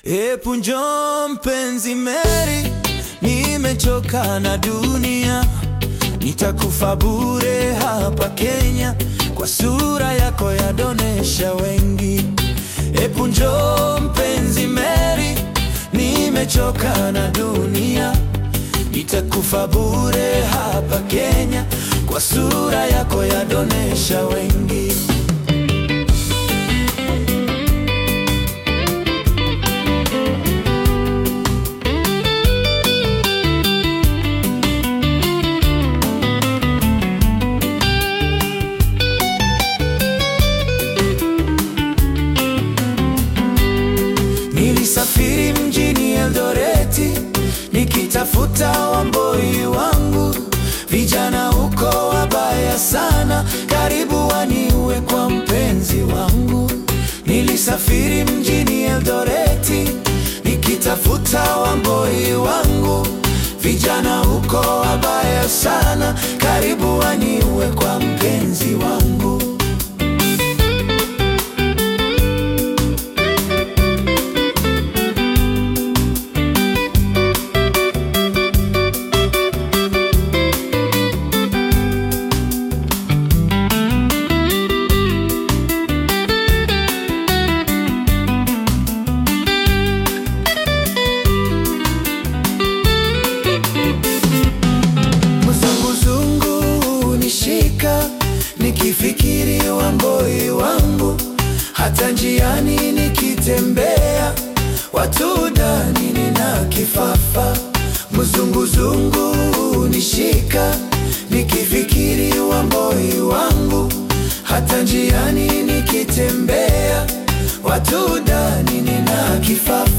Epu njoo mpenzi Mary, nimechoka na dunia, nitakufa bure hapa Kenya, kwa sura yako yadonesha wengi. Epu njoo mpenzi Mary, nimechoka na dunia, nitakufa bure hapa Kenya, kwa sura yako yadonesha wengi. Nilisafiri mjini Eldoreti nikitafuta wamboi wangu, vijana huko wabaya sana, karibu waniue kwa mpenzi wangu. Nilisafiri mjini Eldoreti nikitafuta wamboi wangu, vijana huko wabaya sana, karibu waniue kwa mpenzi wangu. Mzunguzungu nishika nikifikiri wamboi wangu, hata njiani nikitembea watu dani nina kifafa. Mzunguzungu nishika nikifikiri wamboi wangu, hata njiani nikitembea watu dani nina kifafa.